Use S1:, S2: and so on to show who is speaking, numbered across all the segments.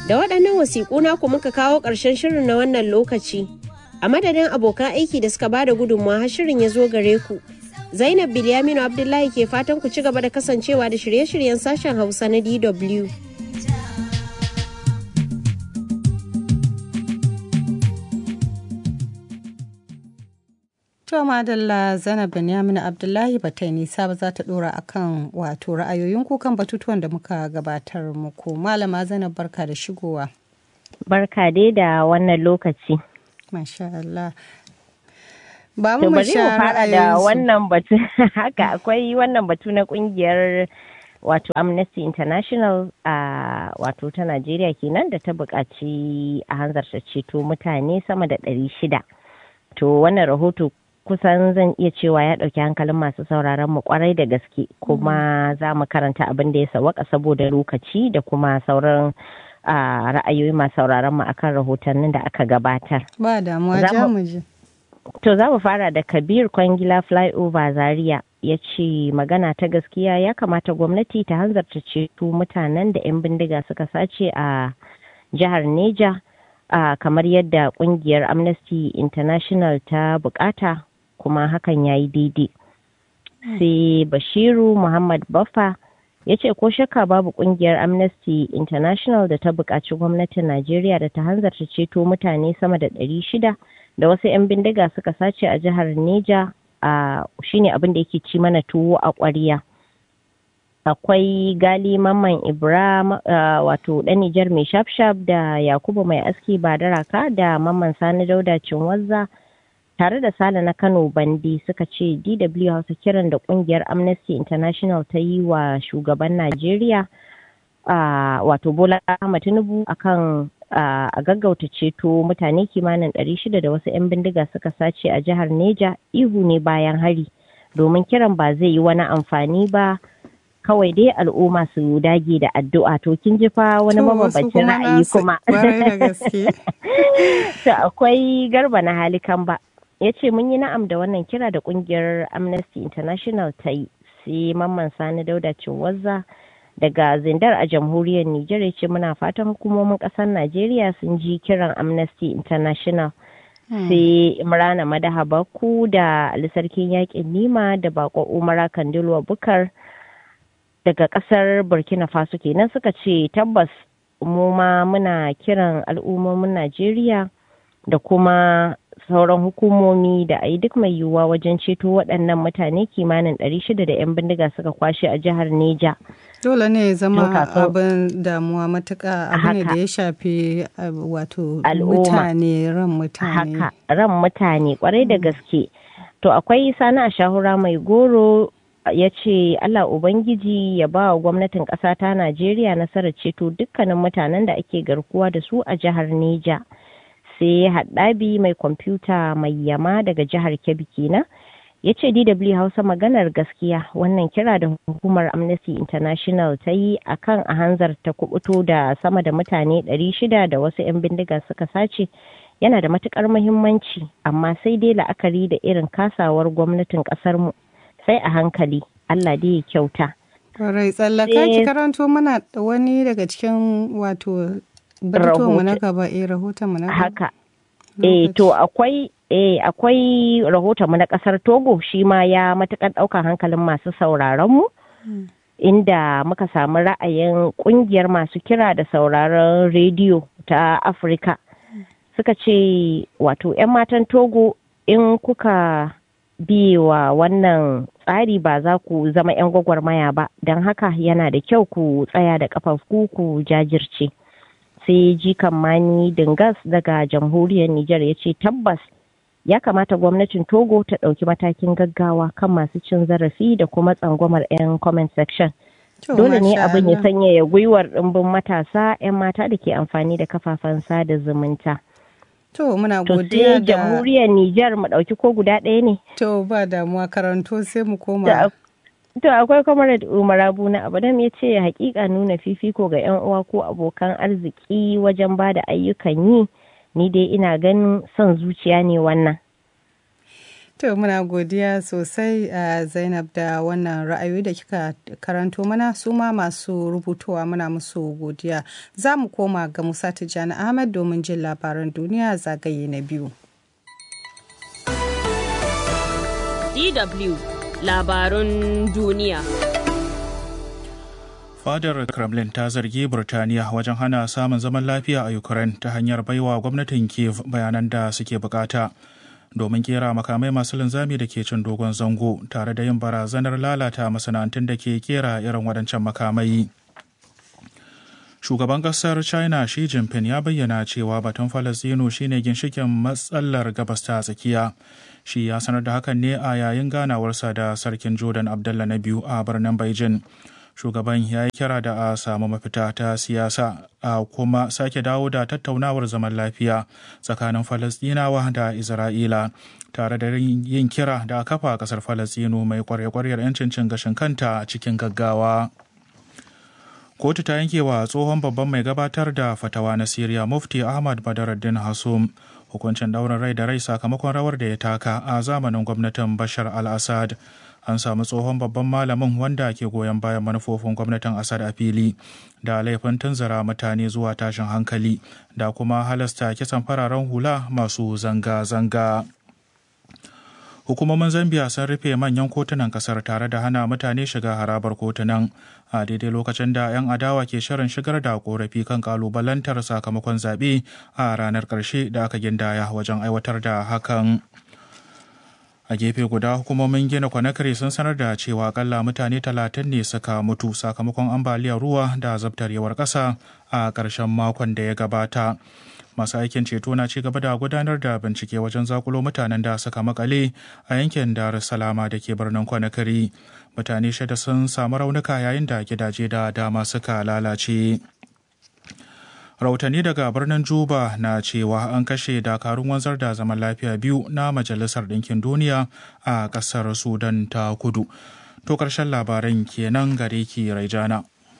S1: Da waɗannan wasiƙu naku muka kawo ƙarshen shirin na wannan lokaci. A madadin abokan aiki da suka bada gudunmawa har shirin ya zo gare ku. Zainab Bilyaminu Abdullahi ke fatan ku ci gaba da kasancewa da shirye-shiryen sashen Hausa na DW.
S2: To madalla Zainab Binyamin Abdullahi ba ta nisa ba za ta dora akan wato ra'ayoyin kan batutuwan da muka gabatar muku. Malama Zainab barka da shigowa.
S3: Barka dai da wannan lokaci.
S2: Masha Allah. Ba
S3: To
S2: mu
S3: bari mu fara da wannan batu haka akwai wannan batu na kungiyar wato Amnesty International a wato ta Najeriya kenan da ta buƙaci a hanzarta ceto mutane sama da ɗari shida. To wannan rahoto kusan zan iya cewa ya ɗauki hankalin masu sauraron mu kwarai da gaske kuma za mu karanta abin da ya sawaka saboda lokaci da kuma sauran ra'ayoyi masu sauraron mu akan rahotannin da aka gabatar.
S2: Ba damuwa ja mu je.
S3: To za mu fara da Kabir Kwangila Flyover Zaria ya ce magana ta gaskiya ya kamata gwamnati ta hanzarta ceto mutanen da 'yan bindiga suka sace a jihar Neja. Uh, kamar yadda kungiyar amnesty international ta bukata kuma hakan ya yi daidai mm. sai bashiru muhammad baffa ya ce ko shakka babu kungiyar amnesty international da ta buƙaci gwamnatin najeriya da ta hanzarta ceto mutane sama da ɗari shida da wasu 'yan bindiga suka sace a jihar neja uh, shine abin da yake ci mana tuwo a ƙwariya akwai gali mamman ibra uh, wato ɗan nijar mai shafshaf da yakubu mai aski ba daraka da mamman sani dauda cinwazza tare da sale na kano bandi suka ce dw hausa kiran da kungiyar amnesty international ta yi wa shugaban najeriya uh, wato bola ahmad tinubu akan uh, a gaggauta ceto mutane kimanin 600 da wasu 'yan bindiga suka sace a jihar neja ihu ne bayan hari domin kiran ba zai yi wani amfani ba kawai dai al'umma su dage da addu'a to kin ji fa wani mabambancin ra'ayi kuma to akwai garba na halikan ba ya ce mun yi na'am da wannan kira da kungiyar amnesty international ta yi sai mamman sani dauda cinwazza daga zindar a jamhuriyar nijar ya ce muna fatan hukumomin kasar najeriya sun ji kiran amnesty international sai imrana madaha baku da alisarkin yakin nima da bako umara kandilwa bukar daga kasar burkina faso kenan suka ce tabbas mu ma muna kiran al'ummomin najeriya da kuma sauran hukumomi da a yi duk mai yiwuwa wajen ceto waɗannan mutane kimanin 600 da 'yan bindiga suka kwashe a jihar neja
S2: dole ne ya zama abin damuwa matuka abu ne da ya shafi wato mutane ran mutane
S3: haka ran mutane kwarai da gaske to akwai sani a shahura mai goro ya ce Allah Ubangiji ya ba wa gwamnatin ƙasa ta Najeriya nasarar ceto dukkanin mutanen da ake garkuwa da su a jihar Neja. Sai haɗabi mai kwamfuta mai yama daga jihar Kebbi kenan. Ya ce DW Hausa maganar gaskiya wannan kira da hukumar Amnesty International ta yi a kan a hanzar ta kubuto da sama da mutane 600 da wasu 'yan bindiga suka sace yana da matukar muhimmanci amma sai dai la'akari da irin kasawar gwamnatin ƙasarmu. sai a hankali Allah dai ya kyauta.
S2: Rai tsallaka ki karanto mana wani daga cikin wato mu na gaba eh rahoton mu na gaba.
S3: Haka. Eh to akwai eh akwai rahoton mu na kasar Togo shi ma ya matukar daukan hankalin masu sauraron mu. Inda muka samu ra'ayin kungiyar masu kira da sauraron rediyo ta Afirka. Suka ce wato 'yan matan Togo in kuka biyewa wannan tsari ba za ku zama 'yan gwagwarmaya ba don haka yana da kyau ku tsaya da kafafu ku jajirce sai jikan mani dingas daga jamhuriyar Nijar ya ce tabbas ya kamata gwamnatin togo ta ɗauki matakin gaggawa kan masu cin zarafi da kuma tsangwamar 'yan comment section dole ne abin ya sanyaya gwiwar ɗimbin matasa 'yan mata da ke amfani da kafafen sada zumunta.
S2: To muna godiya
S3: da jamhuriyar Nijar mu ɗauki ko guda ɗaya ne.
S2: To ba damuwa karanto sai mu koma.
S3: To akwai Comrade Umar Abu na Abadam ya ce hakika nuna fifiko ga 'yan uwa ko abokan arziki wajen ba da ayyukan yi ni dai ina ganin son zuciya ne wannan.
S2: To muna godiya sosai a Zainab da wannan ra'ayoyi da kika karanto mana su ma masu rubutowa muna musu godiya. Za mu koma ga Musa Tijjani Ahmad domin jin labaran duniya zagaye na biyu.
S4: DW labarun duniya.
S5: Fadar Kremlin ta zargi Burtaniya wajen hana samun zaman lafiya a Ukraine ta hanyar baiwa gwamnatin Kiev bayanan da suke bukata. domin kera makamai masu linzami da ke cin dogon zango tare da yin barazanar lalata masana'antun da ke kera irin waɗancan makamai. Shugaban ƙasar China Xi Jinping ya bayyana cewa batun Falasɗinu shine ginshikin matsalar gabas ta tsakiya. Shi ya sanar da hakan ne a yayin ganawarsa da Sarkin Jordan Abdullah na biyu a birnin Beijing. shugaban ya yi kira da a samu mafita ta siyasa a kuma sake dawo da tattaunawar zaman lafiya tsakanin falasdinawa da isra'ila tare da yin kira da kafa kasar falasdinu mai kwarya-kwaryar 'yancin cin gashin kanta cikin gaggawa kotu ta yanke wa tsohon babban mai gabatar da fatawa na siriya mufti ahmad badaraddin hasum hukuncin daurin rai da rai sakamakon rawar da ya taka a zamanin gwamnatin bashar al-assad an samu tsohon babban malamin wanda ke goyon bayan manufofin gwamnatin Assad a fili da laifin tunzura mutane zuwa tashin hankali da kuma halasta kisan fararen hula masu zanga-zanga. Hukumomin Zambia sun rufe manyan kotunan kasar tare da hana mutane shiga harabar kotunan a daidai lokacin da 'yan adawa ke shirin shigar da korafi kan kalubalantar sakamakon zaɓe a ranar ƙarshe da aka gindaya wajen aiwatar da hakan. a gefe guda hukumomin gina kwanakare sun sanar da cewa akalla mutane talatin ne suka mutu sakamakon ambaliyar ruwa da zabtarewar ƙasa a ƙarshen makon da ya gabata masu aikin ceto na ci gaba da gudanar da bincike wajen zakulo mutanen da suka makale a yankin dar salama da ke birnin kwanakari mutane shida sun samu raunuka yayin da gidaje da dama suka lalace rahotanni daga birnin juba na cewa an kashe dakarun wanzar da zaman lafiya biyu na majalisar ɗinkin duniya a ƙasar sudan ta kudu to ƙarshen labaran kenan gare ki raijana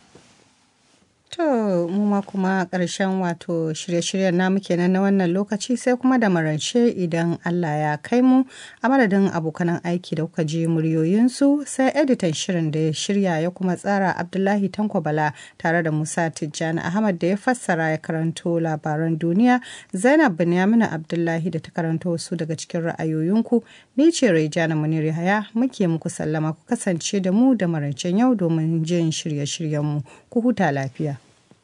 S2: To mu ma kuma ƙarshen wato shirye-shiryen namu kenan na wannan lokaci sai kuma da marance idan Allah ya kai mu a madadin abokanan aiki da kuka ji muryoyinsu sai editan shirin da ya shirya ya kuma tsara Abdullahi Tanko Bala tare da Musa Tijjani Ahmad da ya fassara ya karanto labaran duniya Zainab Binyamina Abdullahi da ta karanto wasu daga cikin ra'ayoyinku ni ce Raijana Munir Yahaya muke muku sallama ku kasance da mu da marancen yau domin jin shirye-shiryenmu ku huta lafiya.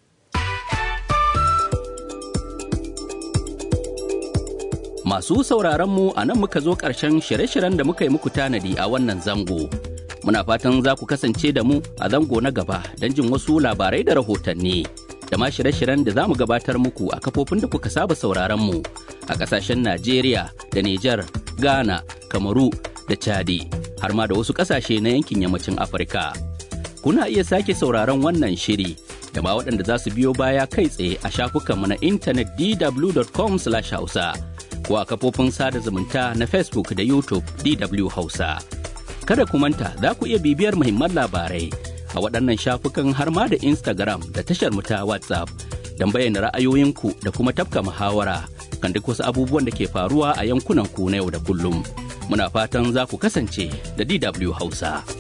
S6: Masu sauraron mu a nan muka zo ƙarshen shirye-shiryen da muka yi muku tanadi a wannan zango. Muna fatan za ku kasance da mu a zango na gaba don jin wasu labarai da rahotanni. Da ma shirye-shiryen da za mu gabatar muku a kafofin da kuka saba sauraron mu a ƙasashen Najeriya da Nijar, Ghana, Kamaru da Chadi, har ma da wasu ƙasashe na yankin yammacin Afirka. Kuna iya sake sauraron wannan shiri da ma waɗanda za su biyo baya kai tsaye a shafukanmu na intanet dw.com/hausa. ko a kafofin sada zumunta na Facebook da YouTube DW Hausa. Kada ku manta za ku iya bibiyar muhimman labarai a waɗannan shafukan har ma da Instagram da tashar mu ta WhatsApp don bayyana ra'ayoyinku da kuma tafka muhawara kan duk wasu abubuwan da ke faruwa a yankunan ku na yau da kullum. Muna fatan za ku kasance da DW Hausa.